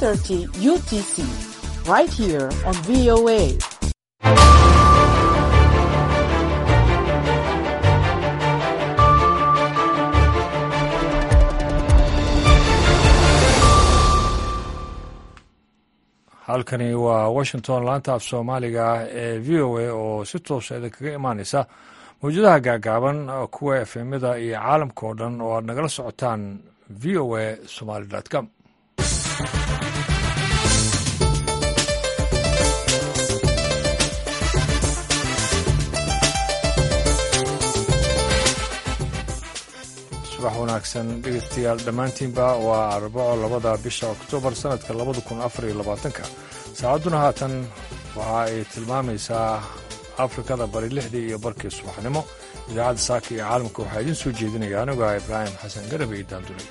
3:30 UTC, right here on VOA. halkani waa washington laanta af soomaaliga ee v o a oo si toosa idinkaga imaaneysa mawjadaha gaagaaban kuwa efemyada iyo caalamka oo dhan oo aad nagala socotaan v o a somaly com subax wanaagsan dhegeystayaal dhammaantiinba waa arbaco labada bisha oktoobar sanadka labada kun afar iyo labaatanka saacadduna haatan waxa ay tilmaamaysaa afrikada bari lixdii iyo barkii subaxnimo idaacadda saaka iyo caalamka waxaa idiin soo jeedinaya aniga ibraahim xasan garabe iyo daandulay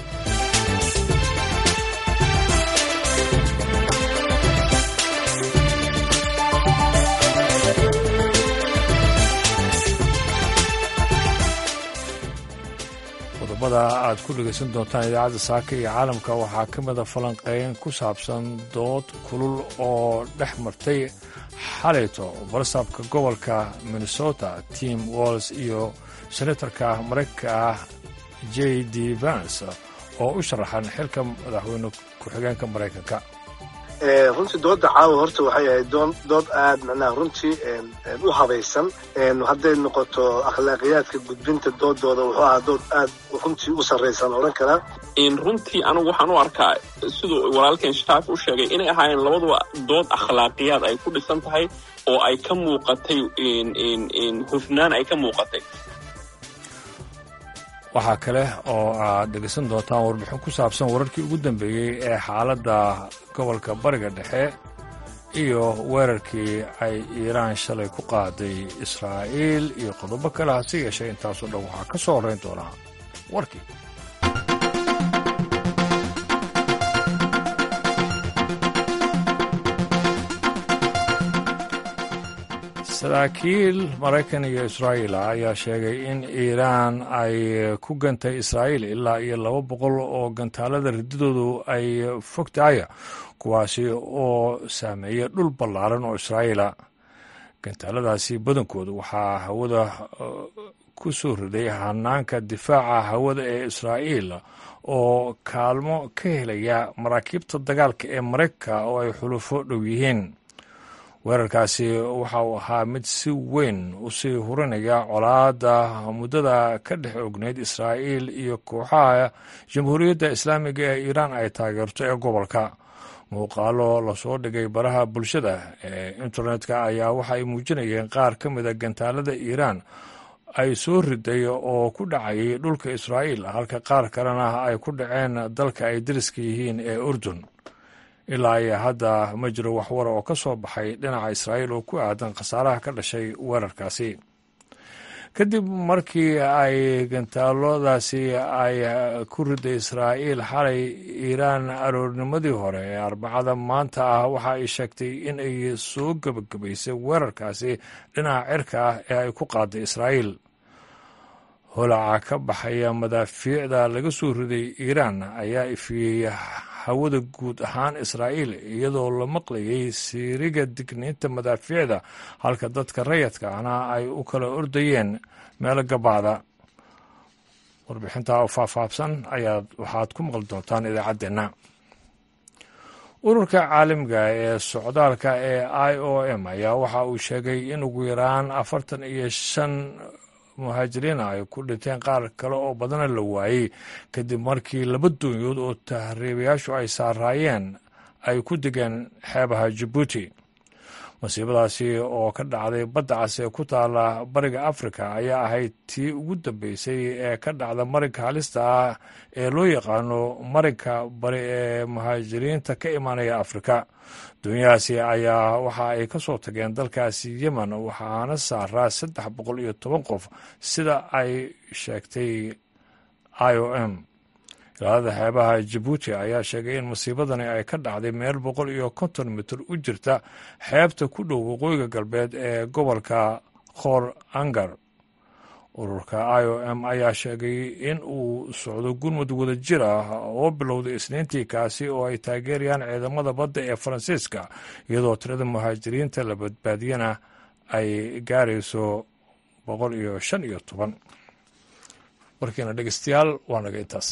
qodobada aad ku dhegaysan doontaan idaacadda saaka iyo caalamka waxaa ka mida falanqeyn ku saabsan dood kulul oo dhex martay xalayto barsaabka gobolka minnesota tim walls iyo senatarka maraykanka ah j d vance oo u sharaxan xilka madaxweyne ku-xigeenka maraykanka runtii dooda caawa horta waxay ahayd dood aad macnaha runtii u habaysan hadday noqoto akhlaaqiyaadka gudbinta doodooda wuxuu ahaa dood aad runtii u sarraysan odhan karaa runtii anigu waxaan u arkaa siduu walaalkeen shaafi u sheegay inay ahaayeen labaduba dood akhlaaqiyaad ay ku dhisan tahay oo ay ka muuqatay hufnaan ay ka muuqatay waxaa kale oo aad dhegaysan doontaan warbixin ku saabsan wararkii ugu dambeeyey ee xaaladda gobolka bariga dhexe iyo weerarkii ay iiraan shalay ku qaaday israa'iil iyo qodobo kale hase yeeshee intaasoo dhan waxaa ka soo horrayn doonaa warkii saraakiil maraykan iyo israa'iil ah ayaa sheegay in iiraan ay ku gantay israa'iil ilaa iyo laba boqol oo gantaalada rididoodu ay fog tahaya kuwaasi oo saameeya dhul ballaaran oo israa'iila gantaaladaasi badankooda waxaa hawada ku soo riday hanaanka difaaca hawada ee israa'iil oo kaalmo ka helaya maraakiibta dagaalka ee maraykanka oo ay xulufo dhow yihiin weerarkaasi waxa uu ahaa mid si weyn u sii hurinaya colaadda muddada ka dhex ogneyd israa'iil iyo kooxaha jamhuuriyadda islaamiga ee iiraan ay taageerto ee gobolka muuqaalo lasoo dhigay baraha bulshada ee internetka ayaa waxa ay muujinayeen qaar ka mida gantaalada iiraan ay soo riday oo ku dhacayay dhulka israa'iil halka qaar kalena ay ku dhaceen dalka ay dariska yihiin ee urdun ilaa iyo hadda ma jiro waxwara oo ka soo baxay dhinaca israa'iil oo ku aadan khasaaraha ka dhashay weerarkaasi kadib markii ay gantaaladaasi ay ku riday israa'iil xalay iiraan aroornimadii hore ee arbacada maanta ah waxa ay sheegtay in ay soo gebagabaysay weerarkaasi dhinaca cirka ah ee ay ku qaaday israa'iil holaca ka baxaya madaafiicda laga soo riday iiraan ayaa ifiyey hawada guud ahaan israa'iil iyadoo la maqlayay siiriga digniinta madaafiicda halka dadka rayadka ahna ay u kala ordayeen meelo gabaada warbixintaa oo faahfaahsan ayaad waxaad ku maqli doontaan idaacaddeenna ururka caalamiga ee socdaalka ee i o m ayaa waxa uu sheegay in ugu yaraan afartan iyo shan muhaajiriina ay ku dhinteen qaar kale oo badana la waayey kadib markii laba doonyood oo tahriibayaashu ay saaraayeen ay ku degeen xeebaha jabuuti masiibadaasi oo ka dhacday badda cas ee ku taala bariga afrika ayaa ahayd tii ugu dambeysay ee ka dhacda marinka halista ah ee loo yaqaano marinka bari ee muhaajiriinta ka imanaya afrika doonyahaasi ayaa waxa ay ka soo tageen dalkaasi yemen waxaana saaraa saddex boqol iyo toban qof sida ay sheegtay i o m ilaalada xeebaha jabuuti ayaa sheegay in masiibadani ay ka dhacday meel boqol iyo konton mitir u jirta xeebta ku dhow waqooyiga galbeed ee gobolka khor angar ururka i o m ayaa sheegay in uu socdo gurmud wada jir ah oo bilowday isniintii kaasi oo ay taageerayaan ciidamada badda ee faransiiska iyadoo tirada muhaajiriinta la badbaadiyana ay gaarayso boqol iyo shan iyo toban warkiina dhegeystayaal waa naga intaas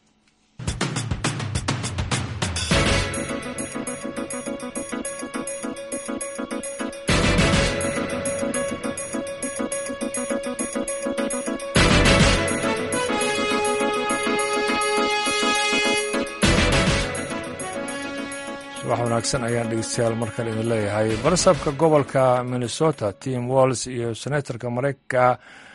subax wanaagsan ayaan dhegeystayaal markale idin leeyahay barasabka gobolka minnesota tim walls iyo senatorka mareykanka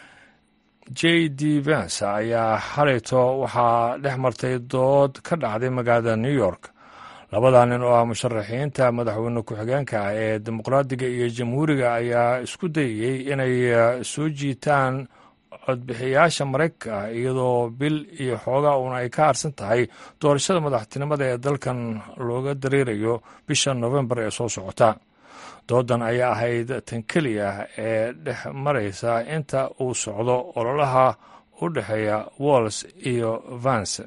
j d vance ayaa xalayto waxaa dhex martay dood ka dhacday magaalada new york labada nin oo ah musharaxiinta madaxweyne ku-xigeenka ah ee dimuqraadiga iyo jamhuuriga ayaa isku dayayey inay soo jiitaan codbixiyaasha maraykanka iyadoo bil iyo xoogaa uuna ay ka harsan tahay doorashada madaxtinimada ee dalkan looga dareerayo bisha novembar ee soo socota doodan ayaa ahayd tan keliya ee dhex maraysa inta uu socdo ololaha u dhexeeya walls iyo vance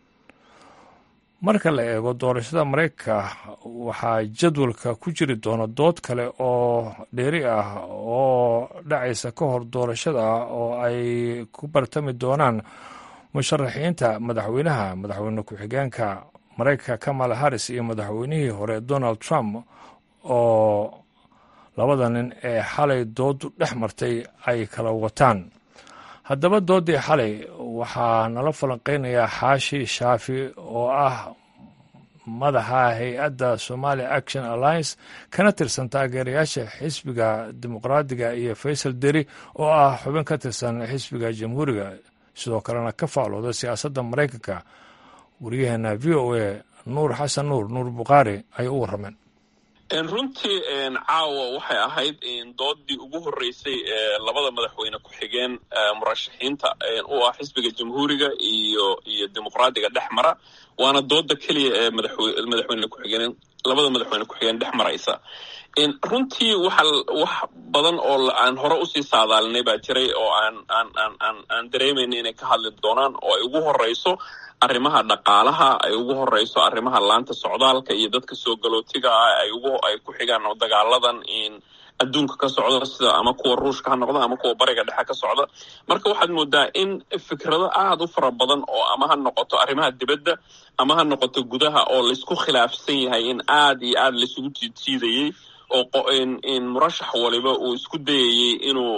marka la eego doorashada maraykanka waxaa jadwalka ku jiri doona dood kale oo dheeri ah oo dhacaysa ka hor doorashada oo ay ku bartami doonaan musharaxiinta madaxweynaha madaxweyne ku-xigeenka maraykanka kamala harris iyo madaxweynihii hore donald trump oo labada nin ee xalay doodu dhex martay ay kala wataan haddaba doodii xalay waxaa nala falanqeynayaa xaashi shaafi oo ah madaxa hay-adda somalia action alliance kana tirsan taageerayaasha xisbiga dimuqraadiga iyo faysal deri oo ah xubin ka tirsan xisbiga jamhuuriga sidoo kalena ka faalooda siyaasadda maraykanka wariyaheena v o a nuur xasan nuur nuur bukhaari ayay u warrameen runtii caawa waxay ahayd doodii ugu horeysay ee labada madaxweyne ku-xigeen murashaxiinta u ah xisbiga jamhuuriga iyo iyo dimuqraadiga dhex mara waana dooda keliya ee madaxweyne ku-xigeen labada madaxweyne ku-xigeen dhex maraysa runtii waxa wax badan oo aan hore usii saadaalinay baa jiray oo aan aan aan aan aan dareemayna inay ka hadli doonaan oo ay ugu horeyso arrimaha dhaqaalaha ay ugu horeyso arrimaha laanta socdaalka iyo dadka soo galootiga ah ay ugu ay ku xigaan oo dagaaladan adduunka ka socda sida ama kuwa ruushka ha noqda ama kuwa bariga dhexe ka socda marka waxaad moodaa in fikrado aada u fara badan oo ama ha noqoto arrimaha dibadda ama ha noqoto gudaha oo laysku khilaafsan yahay in aada iyo aada laysugu jiidjiidayey oo in murashax waliba uu isku dayayey inuu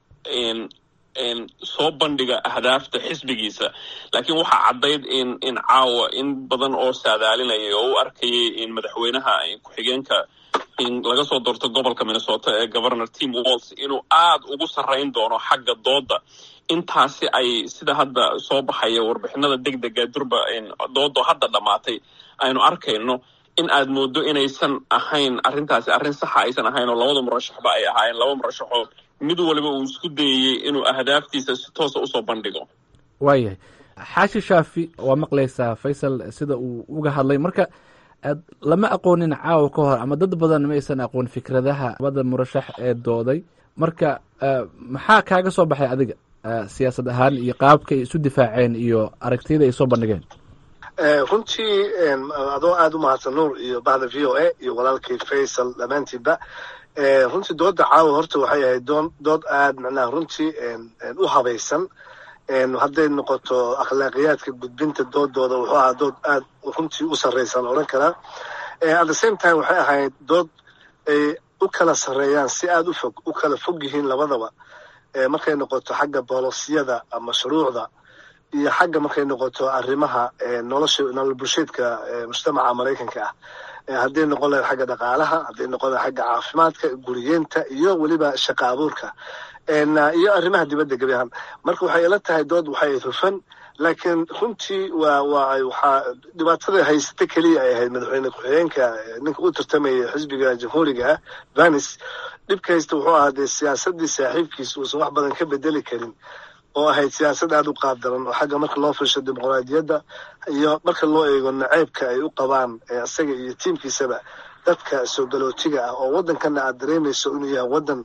soo bandhiga ahdaafta xisbigiisa laakiin waxaa caddayd in in caawa in badan oo saadaalinayay oo u arkayay in madaxweynaha ku-xigeenka in laga soo doorto gobolka minnesota ee governor tim walls inuu aada ugu sarrayn doono xagga dooda intaasi ay sida hadda soo baxaya warbixinada deg dega durba doodo hadda dhammaatay aynu arkayno in aad moodo inaysan ahayn arrintaasi arrin saxa aysan ahayn oo labada murashaxba ay ahaayeen laba murashaxoo mid waliba uu isku dayayey inuu ahdaaftiisa si toosa usoo bandhigo waayahay xaashi shaafi waa maqlaysaa faysal sida uu uga hadlay marka lama aqoonin caawa ka hor ama dad badan ma aysan aqoon fikradaha labada murashax ee dooday marka maxaa kaaga soo baxay adiga siyaasad ahaan iyo qaabkay isu difaaceen iyo aragtiyada ay soo bandhigeen runtii adoo aada u mahadsan nuur iyo bahda v o a iyo walaalkii faysal dhammaantiinba runtii dooda caawa horta waxay ahayd doon dood aad macnaha runtii u habaysan hadday noqoto akhlaaqiyaadka gudbinta doodooda wuxuu ahaa dood aad runtii u sarreysan odhan karaa at the same time waxay ahayd dood ay u kala sarreeyaan si aada u fog u kala fog yihiin labadaba markay noqoto xagga boolosiyada ama shuruucda iyo xagga markay noqoto arrimaha nolosha nolol bulsheedka mujtamaca maraykanka ah hadday noqon lahayd xagga dhaqaalaha hadday noqon lahayd xagga caafimaadka guriyeenta iyo weliba shaqa abuurka iyo arrimaha dibadda gebi ahaan marka waxay ila tahay dood waxay hufan laakiin runtii waa waa waxaa dhibaatada haysata keliya ay ahayd madaxweyne ku-xigeenka ninka u tartamaya xisbiga jamhuuriga ah vanis dhibka haysta wuxuu ahaa dee siyaasadii saaxiibkiisa uusan wax badan ka bedeli karin oo ahayd siyaasad aada u qaab daran oo xagga marka loo firsho dimuqraadiyadda iyo marka loo eego naceybka ay u qabaan isaga iyo tiimkiisaba dadka soo galootiga ah oo waddankana aad dareemayso inuu yahay waddan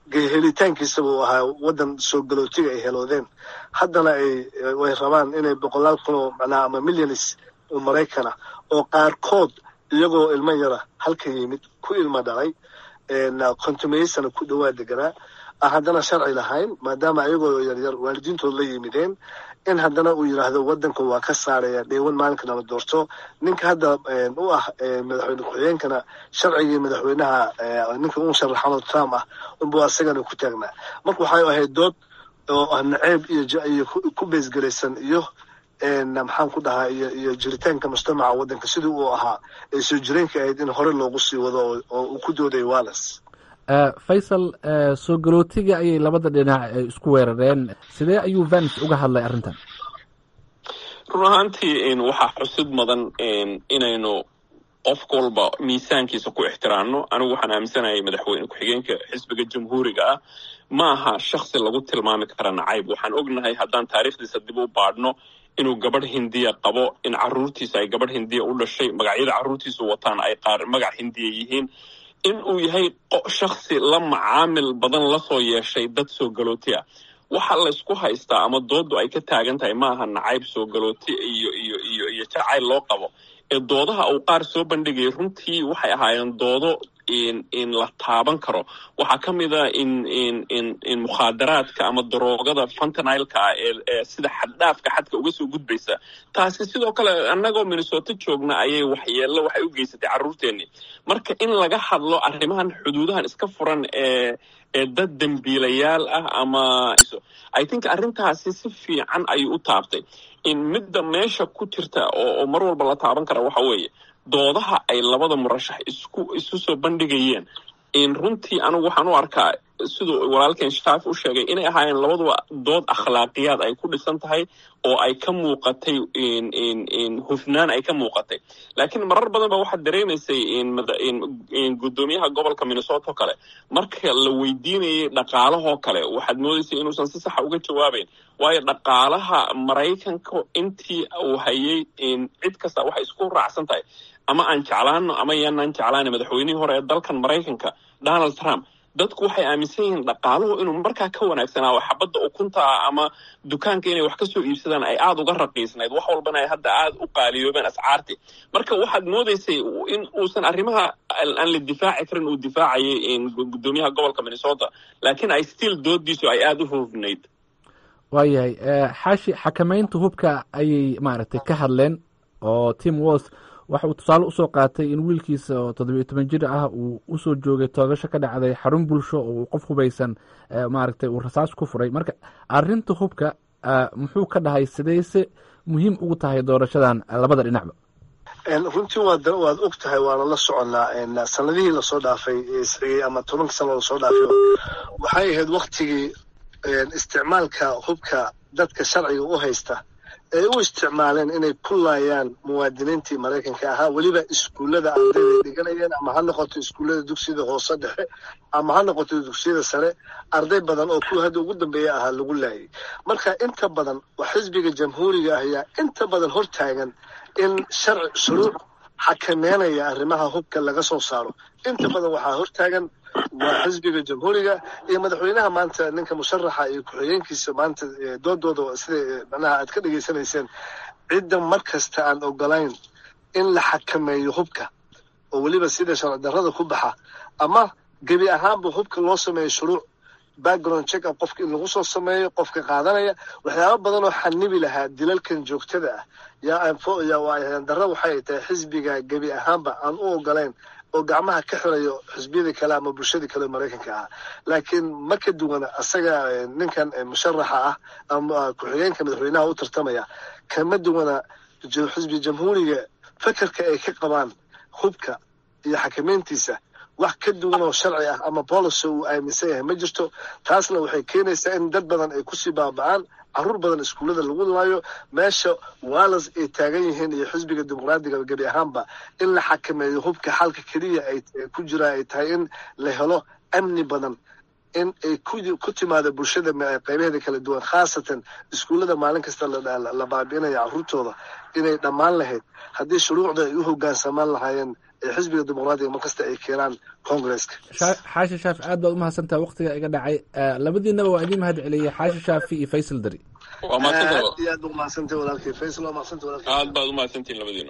helitaankiisaba uu ahaa waddan soo galootiga ay heloodeen haddana ay way rabaan inay boqolaal kun oo macnaha ama milyanis oo maraykana oo qaarkood iyagoo ilmo yara halka yimid ku ilmo dhalay kontumeysana ku dhowaa deganaa aan haddana sharci lahayn maadaama ayagoo yaryar waalidiintood la yimideen in haddana uu yidhaahdo waddanka waa ka saaraya dheewan maalinka nala doorto ninka hadda u ah madaxweyne ku-xigeenkana sharcigii madaxweynaha ninka u sharaxano trump ah unbuu asagana ku taagnaa marka waxay ahayd dood oo ah naceeb iyo ku beesgelaysan iyo maxaan ku dhahaa iyo iyo jiritaanka mujtamaca waddanka sidii uu ahaa ee soo jireenka ahayd in hore loogu sii wado oo uu ku dooday walles faysal soo galootiga ayay labada dhinac isku weerareen sidee ayuu vance uga hadlay arrintan run ahaantii waxaa xusid mudan inaynu qof walba miisaankiisa ku ixtiraamno anigu waxaan aaminsanahay madaxweyne ku-xigeenka xisbiga jamhuuriga ah ma aha shaksi lagu tilmaami kara nacayb waxaan ognahay haddaan taariikhdiisa dib u baadhno inuu gabadh hindiya qabo in caruurtiisa ay gabadh hindiya u dhashay magacyada caruurtiisu wataan ay qaar magac hindiya yihiin in uu yahay shaksi la macaamil badan lasoo yeeshay dad soo galooti ah waxa laysku haystaa ama doodu ay ka taagan tahay ma aha nacayb soo galooti iyo iyo iyo iyo jacayl loo qabo ee doodaha uu qaar soo bandhigayay runtii waxay ahaayeen doodo in la taaban karo waxaa ka mid a in in in in mukhaadaraadka ama daroogada fantanilka ah ee sida xaddhaafka xadka uga soo gudbaysa taasi sidoo kale annagoo minnesota joogna ayay waxyeello waxay u geysatay carruurteennii marka in laga hadlo arrimahan xuduudahan iska furan ee ee dad dembiilayaal ah ama i think arrintaasi si fiican ayuu u taabtay in midda meesha ku jirta oo mar walba la taaban kara waxa weeye doodaha ay labada murashax isku isu soo bandhigayeen in runtii anigu waxaan u arkaa siduu walaalkeen shaafi u sheegay inay ahaayeen labaduba dood akhlaaqiyaad ay ku dhisan tahay oo ay ka muuqatay in hufnaan ay ka muuqatay laakiin marar badan ba waxaad dareemaysay in guddoomiyaha gobolka minnesota oo kale marka la weydiinayay dhaqaalahoo kale waxaad moodaysay inuusan si saxa uga jawaabayn waayo dhaqaalaha maraykanka intii uu hayay cid kasta waxay isku raacsan tahay ama aan jeclaano ama yaanaan jeclaana madaxweynihii hore ee dalkan maraykanka donald trump dadku waxay aaminsan yihiin dhaqaaluhu inuu markaa ka wanaagsanaa oo xabadda ukunta ah ama dukaanka inay wax ka soo iibsadaan ay aada uga raqiisnayd wax walbana ay hadda aada u qaaliyoobeen ascaartii marka waxaad moodaysay in uusan arrimaha aan la difaaci karin uu difaacayay guddoomiyaha gobolka minnesota laakiin ay still doodiisu ay aada u hoofnayd waayahay xaashi xakamaynta hubka ayay maaragtay ka hadleen oo tim wals waxa uu tusaale usoo qaatay in wiilkiisa oo toddobiyo toban jir ah uu usoo joogay toogasho ka dhacday xarun bulsho oo uu qof hubaysan maaragtay uu rasaas ku furay marka arrinta hubka muxuu ka dhahay sidayse muhiim ugu tahay doorashadan labada dhinacba runtii waad waad og tahay waana la soconnaa sanadihii lasoo dhaafay isxigay ama tobanka sano lasoo dhaafay waxay ahayd waktigii isticmaalka hubka dadka sharciga u haysta ay u isticmaaleen inay ku laayaan muwaadiniintii maraykanka ahaa weliba iskuullada ardayday dhiganayeen ama ha noqoto iskuullada dugsiyada hoose dhexe ama ha noqoto dugsiyada sare arday badan oo kuwa hadda ugu dambeeya ahaa lagu laayay marka inta badan waa xisbiga jamhuuriga ah ayaa inta badan hor taagan in sharci shuruuc xakameynaya arrimaha hubka laga soo saaro inta badan waxaa hor taagan waa xisbiga jamhuuriga iyo madaxweynaha maanta ninka musharaxa iyo ku-xigeenkiisa maanta doodooda sida manaha aad ka dhegaysanayseen cidda mar kasta aan ogolayn in la xakameeyo hubka oo weliba sida sharci darrada ku baxa ama gebi ahaanba hubka loo sameeyo shuruuc background check up qofka in lagu soo sameeyo qofka qaadanaya waxyaaba badan oo xanibi lahaa dilalkan joogtada ah yaa darra waxay tahay xisbiga gebi ahaanba aan u ogolayn oo gacmaha ka xirayo xisbiyadii kale ama bulshadii kale maraykanka ah laakiin ma ka duwana asaga ninkan musharaxa ah ama ku-xigeenka madaxweynaha u tartamaya kama duwana xisbi jamhuuriga fekerka ay ka qabaan hubka iyo xakameyntiisa wax ka duwan oo sharci ah ama policy uu aaminsan yahay ma jirto taasna waxay keenaysaa in dad badan ay kusii baaba'aan caruur badan iskuullada lagu laayo meesha wallas ay taagan yihiin iyo xisbiga dimuqraadiga gebi ahaanba in la xakameeyo hubka xalka keliya ay ku jira ay tahay in la helo amni badan in ay ku timaado bulshada qaybaheeda kala duwan khaasatan iskuullada maalin kasta la baabi'inaya caruurtooda inay dhammaan lahayd haddii shuruucda ay u hogaansamaan lahaayeen ee xisbiga dimuqraadiga markasta ay keenaan congresska xaashi shaafi aad baad umahadsantaha waktiga iga dhacay labadiinaba waa idiin mahad celiyey xaashi shaafi iyo faysal dari waa mahadsanta aad iyo aad ba umahadsantay walaalkay faysal waa mahadsantay walaalkay aad baad umahadsantihin labadiina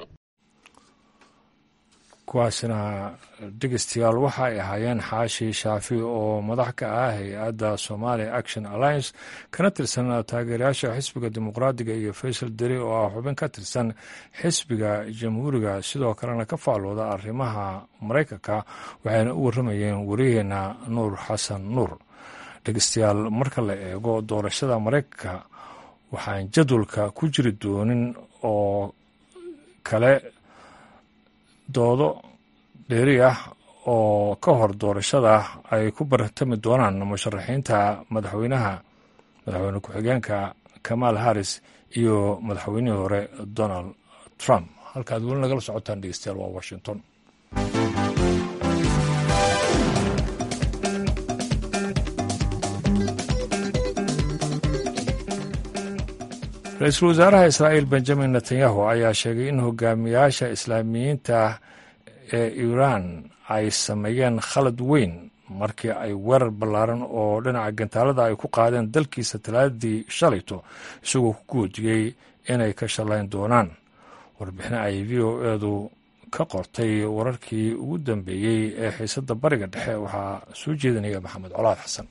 kuwaasina dhegeystayaal waxa ay ahaayeen xaashi shaafi oo madax ka ah hay-adda somalia action alliance kana tirsan taageerayaasha xisbiga dimuqraadiga iyo faysal deri oo ah xubin ka tirsan xisbiga jamhuuriga sidoo kalena ka faalooda arrimaha maraykanka waxayna u warramayeen wariyaheena nuur xasan nuur dhegeystayaal marka la eego doorashada maraykanka waxaan jadwalka ku jiri doonin oo kale doodo dheeri ah oo ka hor doorashada ay ku bartami doonaan musharaxiinta madaxweynaha madaxweyne ku-xigeenka kamaal harris iyo madaxweynihii hore donald trump halkaad weli nagala socotaan dhegeystayaal waa washington ra-iisul wasaaraha israa'iil benjamin netanyahu ayaa sheegay in hogaamiyaasha islaamiyiinta ee iiraan ay sameeyeen khalad weyn markii ay weerar ballaaran oo dhinaca gantaalada ay ku qaadeen dalkiisa talaadii shalayto isagoo ku goodiyey inay ka shallayn doonaan warbixin ay v o eedu ka qortay wararkii ugu dambeeyey ee xiisadda bariga dhexe waxaa soo jeedinaya maxamed colaad xasan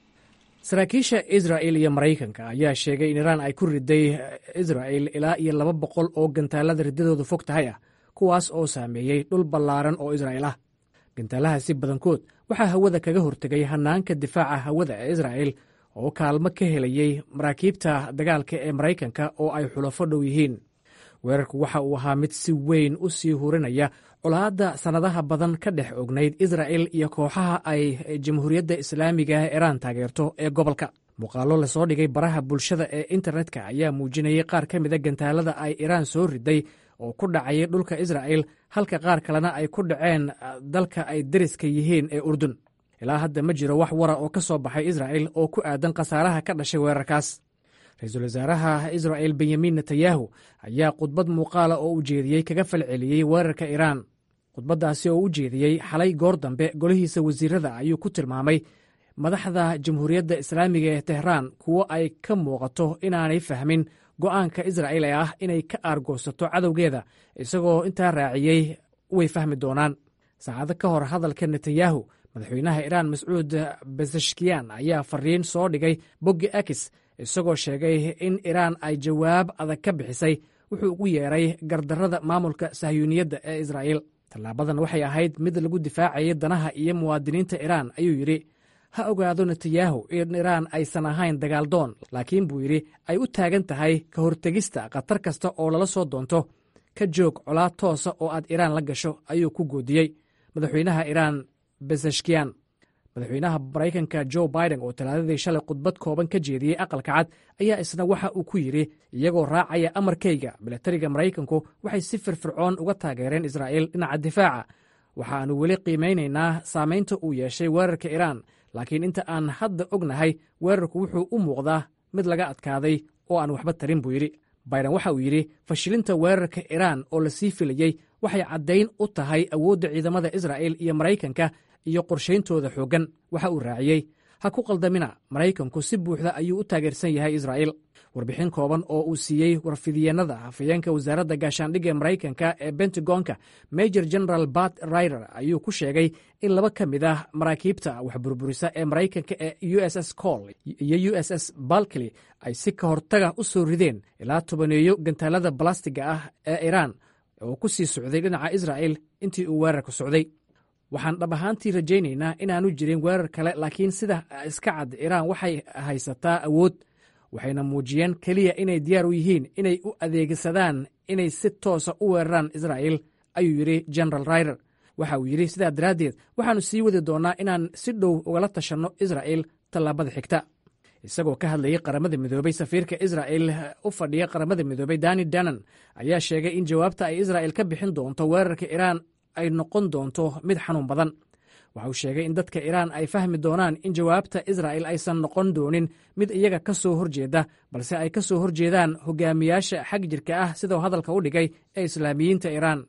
saraakiisha israa'il iyo maraykanka ayaa sheegay in iiraan ay ku riday israa'il ilaa iyo laba boqol oo gantaalada riddadoodu fog tahay ah kuwaas oo saameeyey dhul ballaaran oo israa'il ah gantaalahaasi badankood waxaa hawada kaga hortegay hannaanka difaaca hawada ee israa'il oo kaalmo ka helayey maraakiibta dagaalka ee maraykanka oo ay xulafo dhow yihiin weerarku waxa uu ahaa mid si weyn u sii hurinaya colaadda sannadaha badan ka dhex ognayd israa'il iyo kooxaha ay jamhuuriyadda islaamiga ee iiraan taageerto ee gobolka muuqaallo lasoo dhigay baraha bulshada ee internetka ayaa muujinayay qaar ka mida gantaalada ay iiraan soo riday oo ku dhacayay dhulka israa'il halka qaar kalena ay ku dhaceen dalka ay deriska yihiin ee urdun ilaa hadda ma jiro wax wara oo ka soo baxay israa'il oo ku aadan khasaaraha ka dhashay weerarkaas ra-iisul wasaaraha israa'il benyamin netanyahu ayaa khudbad muuqaala oo u jeediyey kaga falceliyey weerarka iiraan khudbaddaasi oo u jeediyey xalay goor dambe golihiisa wasiirada ayuu ku tilmaamay madaxda jamhuuriyadda islaamiga ee tehraan kuwo ay ka muuqato inaanay fahmin go'aanka israa'il ee ah inay ka aargoosato cadowgeeda isagoo intaa raaciyey way fahmi doonaan saacado ka hor hadalka netanyahu madaxweynaha iiraan mascuud beseshkiyan ayaa fariin soo dhigay boggi akis isagoo sheegay in iiraan ay jawaab adag ka bixisay wuxuu ugu yeeray gardarrada maamulka sahyuuniyadda ee israa'iil tallaabadan waxay ahayd mid lagu difaacayay danaha iyo muwaadiniinta iiraan ayuu yidhi ha ogaado netanyahu in iiraan aysan ahayn dagaaldoon laakiin buu yidhi ay u taagan tahay ka hortegista khatar kasta oo lala soo doonto ka joog colaad toosa oo aad iiraan la gasho ayuu ku goodiyey madaxweynaha iiraan beseshkiyan madaxweynaha maraykanka jo biden oo talaadadii shalay khudbad kooban ka jeediyey aqalka cad ayaa isna waxa uu ku yidhi iyagoo raacaya amarkayga milatariga maraykanku waxay si firfircoon uga taageereen israa'iil dhinaca difaaca waxaannu weli qiimaynaynaa saamaynta uu yeeshay weerarka iiraan laakiin inta aan hadda ognahay weerarku wuxuu u muuqdaa mid laga adkaaday oo aan waxba tarin buu yidhi biden waxa uu yidhi fashilinta weerarka iiraan oo la sii filayey waxay caddayn u tahay awoodda ciidamada israa'il iyo maraykanka iyo qorshayntooda xooggan waxa uu raaciyey ha ku qaldamina maraykanku si buuxda ayuu u taageersan yahay israa'iil warbixin kooban oo uu siiyey warfidyeenada hafayeenka wasaaradda gaashaandhigga maraykanka ee bentagonka major general bat rider ayuu ku sheegay in laba ka mid ah maraakiibta waxburburisa ee maraykanka ee u s s col iyo u s s balkly ay si ka hortaga u soo rideen ilaa tobaneeyo gantaalada balastiga ah ee iiraan oo ku sii socday dhinaca israa'il intii uu weerarku socday waxaan dhab ahaantii rajaynaynaa inaanu jirin weerar kale laakiin sida iska cad iiraan waxay haysataa awood waxayna muujiyeen keliya inay diyaar u yihiin inay u adeegsadaan inay si toosa u weeraraan israa'il ayuu yidhi general rider waxa uu yidhi sidaa daraaddeed waxaannu sii wadi doonnaa inaan si dhow ugala tashanno israa'il tallaabada xigta isagoo ka hadlayay qaramada midoobey safiirka israa'il u fadhiya qaramada midoobey dani danan ayaa sheegay in jawaabta ay israa'il ka bixin doonto weerarka iiraan ay noqon doonto mid xanuun badan waxa uu sheegay in dadka iiraan ay fahmi doonaan in jawaabta israa'il aysan noqon doonin mid iyaga ka soo horjeeda balse ay ka soo horjeedaan hogaamiyaasha xag jirka ah sidau hadalka u dhigay ee islaamiyiinta iiraan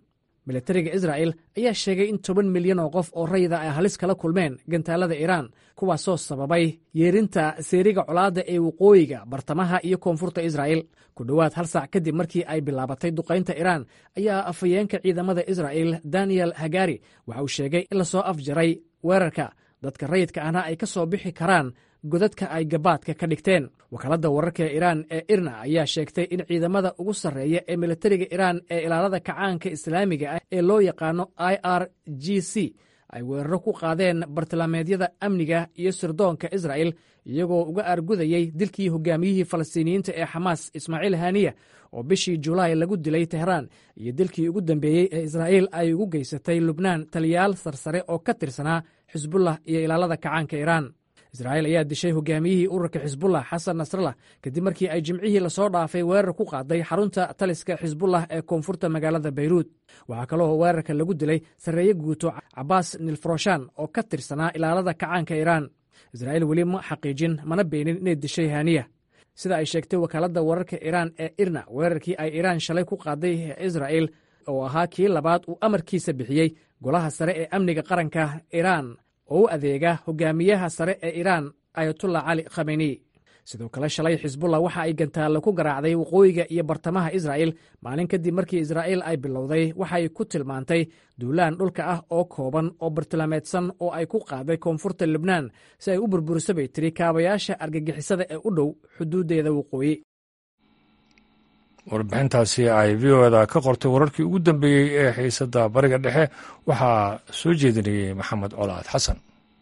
milatariga israa'el ayaa sheegay in toban milyan oo qof oo rayida ay halis kala kulmeen gantaalada iiraan kuwaasoo sababay yeerinta seeriga colaadda ee waqooyiga bartamaha iyo koonfurta israa'el ku dhowaad hal saac kadib markii ay bilaabatay duqaynta iiraan ayaa afhayeenka ciidamada israa'el daniel hagari waxa uu sheegay in lasoo afjaray weerarka dadka rayidka ahna ay ka soo bixi karaan godadka ay gabaadka ka dhigteen wakaaladda wararka ee iiraan ee irna ayaa sheegtay in ciidamada ugu sarreeya ee militariga iiraan ee ilaalada kacaanka islaamiga ah ee loo yaqaano i r g c ay weeraro ku qaadeen bartilmaameedyada amniga iyo sirdoonka isra'el iyagoo uga aargudayey dilkii hogaamiyihii falastiiniyiinta ee xamaas ismaaciil haniya oo bishii julaay lagu dilay tehraan iyo dilkii ugu dambeeyey ee israa'il ay ugu geysatay lubnaan taliyaal sarsare oo ka tirsanaa xisbullah iyo ilaalada kacaanka iiraan israa'iil ayaa dishay hogaamiyihii ururka xisbullah xasan nasrallah kadib markii ay jimcihii lasoo dhaafay weerar ku qaaday xarunta taliska xisbullah ee koonfurta magaalada bayruud waxaa kaloo weerarka lagu dilay sarreeye guuto cabaas nilfroshan oo ka tirsanaa ilaalada kacaanka iiraan israa'iil weli ma xaqiijin mana beenin inay dishay haniya sida ay sheegtay wakaaladda wararka iiraan ee irna weerarkii ay iiraan shalay ku qaaday israa'il oo ahaa kii labaad uu amarkiisa bixiyey golaha sare ee amniga qaranka iiraan oo u adeega hogaamiyaha sare ee iiraan ayatullah cali khameni sidoo kale shalay xisbullah waxa ay gantaallo ku garaacday waqooyiga iyo bartamaha israa'il maalin kadib markii israa'iil ay bilowday waxay ku tilmaantay duulaan dhulka ah oo kooban oo bartilmaameedsan oo ay ku qaaday koonfurta lubnaan si ay u burburiso bay tiri kaabayaasha argagixisada ee u dhow xuduuddeeda waqooyi warbixintaasi ay v o eda ka qortay wararkii ugu dambeeyey ee xiisadda bariga dhexe waxaa soo jeedinayey maxamed colaad xasan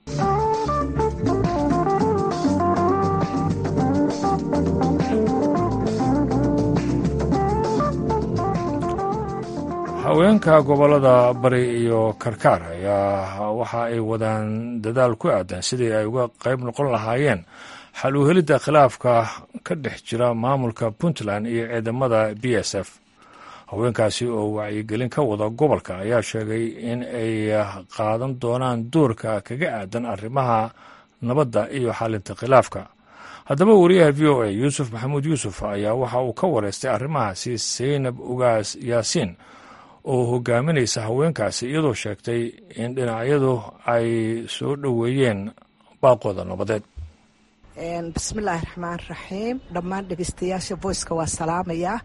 haweenka gobollada bari iyo karkaar ayaa waxa ay wadaan dadaal ku aadan sidii ay uga qayb noqon lahaayeen xal u helidda khilaafka ka dhex jira maamulka puntland iyo ciidamada b s f haweenkaasi oo wacyigelin ka wada gobolka ayaa sheegay in ay qaadan doonaan doorka kaga aadan arrimaha nabadda iyo xalinta khilaafka haddaba wariyaha v o a yuusuf maxamuud yuusuf ayaa waxa uu ka wareystay arrimahaasi saynab ugaas yaasiin oo hogaaminaysa haweenkaasi iyadoo sheegtay in dhinacyadu ay soo dhoweeyeen baaqooda nabadeed bismillaahi raxmaan raxiim dhammaan dhegeystayaasha voiceka waa salaamayaa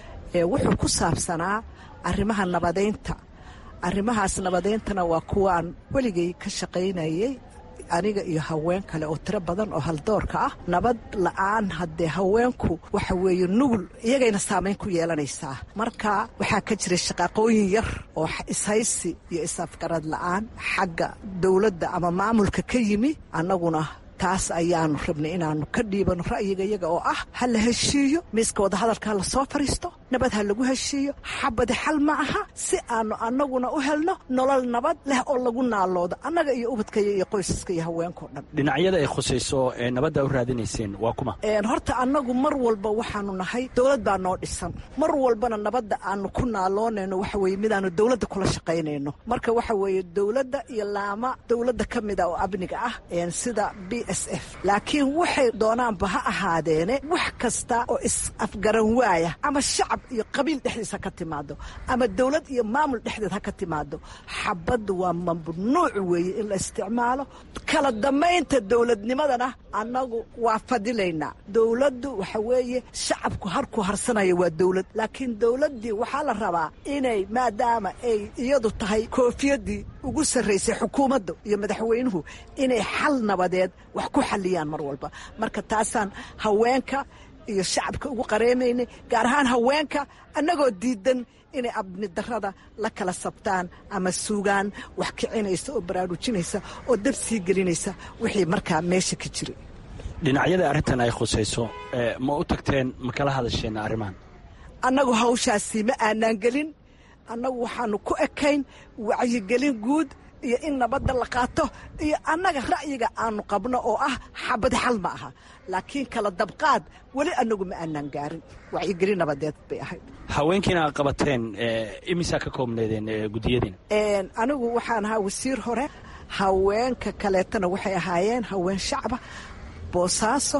wuxuu ku saabsanaa arrimaha nabadeynta arrimahaas nabadeyntana waa kuwaan weligay ka shaqaynayay aniga iyo haween kale oo tiro badan oo haldoorka ah nabad la-aan haddee haweenku waxa weeye nugul iyagayna saamayn ku yeelanaysaa marka waxaa ka jira shaqaaqooyin yar oo ishaysi iyo is-afgarad la-aan xagga dowladda ama maamulka ka yimi annaguna taas ayaanu rabnay inaanu ka dhiibano ra'yiga iyaga oo ah ha la heshiiyo miiska wadahadalka ha lasoo fadhiisto nabad ha lagu heshiiyo xabadi xal ma aha si aanu annaguna u helno nolol nabad leh oo lagu naaloodo annaga iyo ubadkaya iyo qoysaska iyo haweenkao dhan dhinacyada ay khusayso ee nabadda u raadinayseen waa kuma horta annagu mar walba waxaanu nahay dowlad baa noo dhisan mar walbana nabadda aanu ku naaloonayno waxa weye midaanu dowladda kula shaqaynayno marka waxa weeye dowladda iyo laama dowladda ka mida oo amniga ah sida b s f laakiin waxay doonaanba ha ahaadeene wax kasta oo is-afgaran waaya ama shacab iyo qabiil dhexdiisa ka timaado ama dowlad iyo maamul dhexdeed ha ka timaado xabadda waa mamnuuc weeye in la isticmaalo kala damaynta dowladnimadana annagu waa fadilaynaa dowladdu waxa weeye shacabku harku harsanaya waa dowlad laakiin dowladdii waxaa la rabaa inay maadaama ay iyadu tahay koofiyadii ugu sarraysay xukuumadda iyo madaxweynuhu inay xal nabadeed wax ku xalliyaan mar walba marka taasaan haweenka iyo shacabka ugu qareemaynay gaar ahaan haweenka annagoo diidan inay abni darada la kala sabtaan ama suugaan wax kicinaysa oo baraarujinaysa oo dab sii gelinaysa wixii markaa meesha ka jiray dhinacyada arrintan ay khusayso ma u tagteen ma kala hadasheen arrimahan annagu hawshaasi ma aanaan gelin annagu waxaanu ku ekayn wacyigelin guud iyo in nabadda la qaato iyo annaga ra'yiga aanu qabno oo ah xabadi xal ma aha laakiin kala dabqaad weli annagu ma aanaan gaarin wacyigelin nabadeed bay ahayd haweenkiina aad qabateen imisaa ka koobneedeen guddiyadiina anigu waxaan ahaa wasiir hore haweenka kaleetana waxay ahaayeen haween shacba boosaaso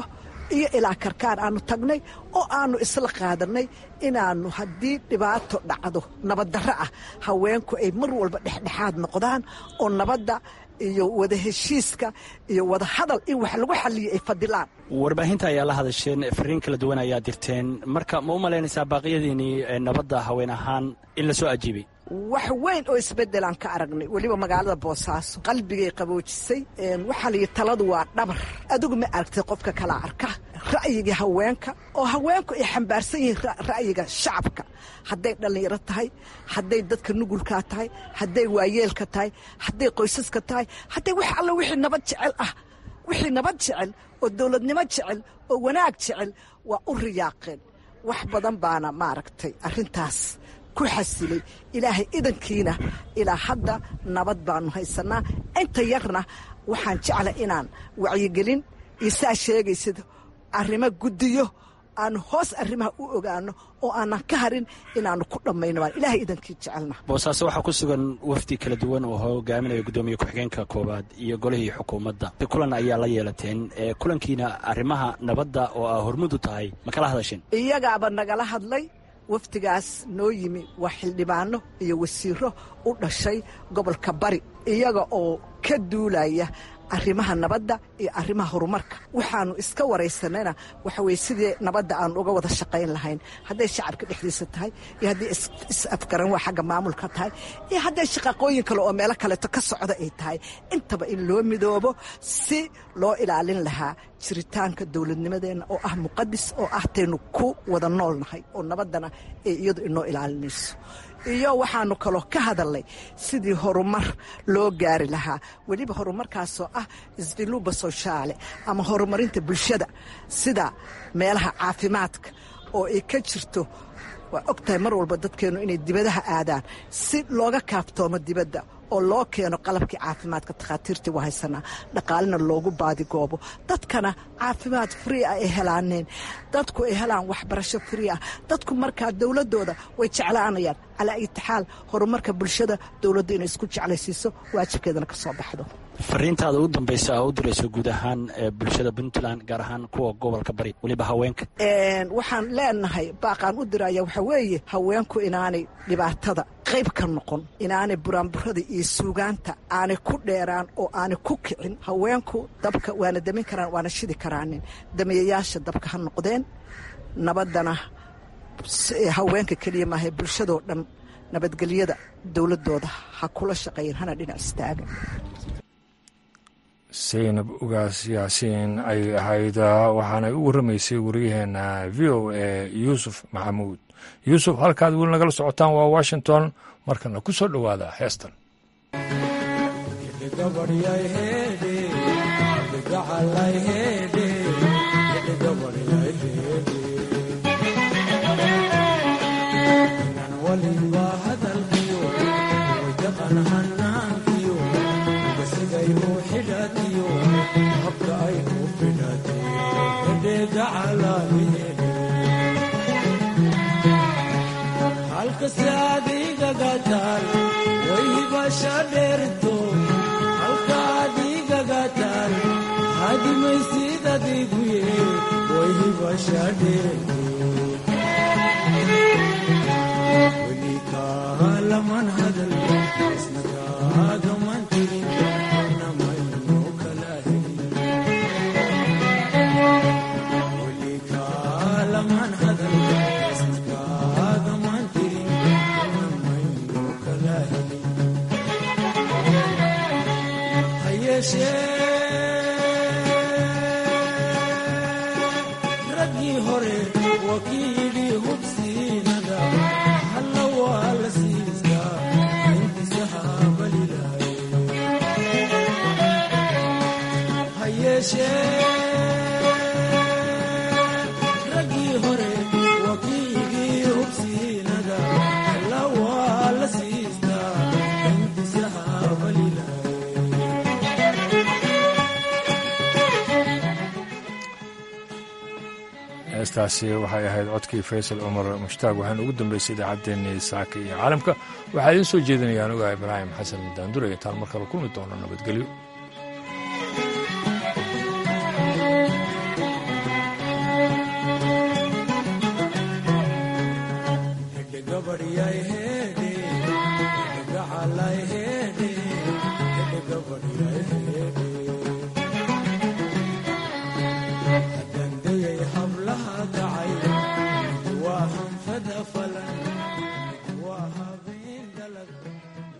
iyo ilaa karkaan aanu tagnay oo aanu isla qaadanay inaannu haddii dhibaato dhacdo nabaddarro ah haweenku ay mar walba dhexdhexaad noqdaan oo nabadda iyo wada heshiiska iyo wada hadal in wax lagu xaliyo ay fadilaan warbaahinta ayaa la hadasheen fariin kala duwan ayaa dirteen marka ma u malaynaysaa baaqiyadiinii nabadda haween ahaan in la soo ajiibay wax weyn oo isbeddelaan ka aragnay weliba magaalada boosaaso qalbigay qaboojisay waxaa layihi taladu waa dhabar adigu ma aragtay qofka kala arka ra'yiga haweenka oo haweenku ay xambaarsan yihiin ra'yiga shacabka hadday dhallinyaro tahay hadday dadka nugulkaa tahay hadday waayeelka tahay hadday qoysaska tahay hadday wax alla wixii nabad jecel ah wixii nabad jecel oo dowladnimo jecel oo wanaag jecel waa u riyaaqeen wax badan baana maaragtay arrintaas ku xasilay ilaahay idankiina ilaa hadda nabad baanu haysanaa inta yarna waxaan jecla inaan wacyigelin iyo saa sheegaysid arrimo guddiyo aanu hoos arrimaha u ogaano oo aanan ka harin inaanu ku dhammayno baan ilaahay idankii jecelna boosaaso waxaa ku sugan wafdi kala duwan oo hogaaminaya guddoomiye ku-xigeenka koowaad iyo golihii xukuumadda kulan ayaa la yeelateen kulankiina arrimaha nabadda oo aa hormudu tahay ma kala hadasheen iyagaaba nagala hadlay wafdigaas noo yimi waa xildhibaano iyo wasiiro u dhashay gobolka bari iyaga oo ka duulaya arrimaha nabadda iyo arrimaha horumarka waxaanu iska waraysanayna waxa weye sidii nabadda aanu uga wada shaqayn lahayn hadday shacabka dhexdiisa tahay iyo hadday is-afgaran waa xagga maamulka tahay iyo hadday shaqaqooyin kale oo meelo kaleeto ka socda ay tahay intaba in loo midoobo si loo ilaalin lahaa jiritaanka dowladnimadeenna oo ah muqadis oo ah taynu ku wada noolnahay oo nabaddana ay iyadu inoo ilaalinayso iyo waxaanu kaloo ka hadalnay sidii horumar loo gaari lahaa weliba horumarkaasoo ah sviluba soshaale ama horumarinta bulshada sida meelaha caafimaadka oo ay ka jirto waa og tahay mar walba dadkeennu inay dibadaha aadaan si looga kaaftoomo dibadda oo loo keeno qalabkii caafimaadka takhaatiirtii waa haysanaa dhaqaalina loogu baadigoobo dadkana caafimaad frii ah ay helaaneen dadku ay helaan waxbarasho frii ah dadku markaa dowladooda way jeclaanayaan calaa itixaal horumarka bulshada dowladda inay isku jeclaysiiso waajibkeedana ka soo baxdo fariintaada u dambaysa oo u dirayso guud ahaan bulshada puntland gaar ahaan kuwa gobolka bari weliba haweenka waxaan leenahay baaqaan u diraya waxaa weeye haweenku inaanay dhibaatada qayb ka noqon inaanay buraanburada iyo suugaanta aanay ku dheeraan oo aanay ku kicin haweenku dabka waana damin karaan waana shidi karaanin damiyayaasha dabka ha noqdeen nabaddana haweenka keliya maaha bulshadoo dhan nabadgelyada dowladooda ha kula shaqeeyen hana dhinac istaagan saynab ugaas yaasiin ay ahayd waxaanay u warramaysay wariyaheena v o a yuusuf maxamuud yuusuf halkaad weli nagala socotaan waa washington markana ku soo dhowaada heestan halkase adiigagataan wayhibasha dheerto halka adiigagataan hadimaysid adiiguye wayhibasha dheerto weli kaalaman hadal isna kaagaman tirin namayno kala helin weli kaalaman hadal isna kaagaman tirin namayno kala helin ha yeeshee raggii hore waa kii yidhi hubsiinada halla waa la siistaa intisahaabalilaay ha yeeshee raggii hore waa kii yidhi hubsiinada halla waa la siistaa intisahaabalilaay heestaasi waxay ahayd codkii faysal cumar mushtaaq waxaana ugu dambeysay idaacaddeenii saaka iyo caalamka waxaa idiin soo jeedinayaan ogaa ibraahim xasan daandure intaan mar kale kulmi doono nabadgelyo allay hedhe hedhe gabadhiya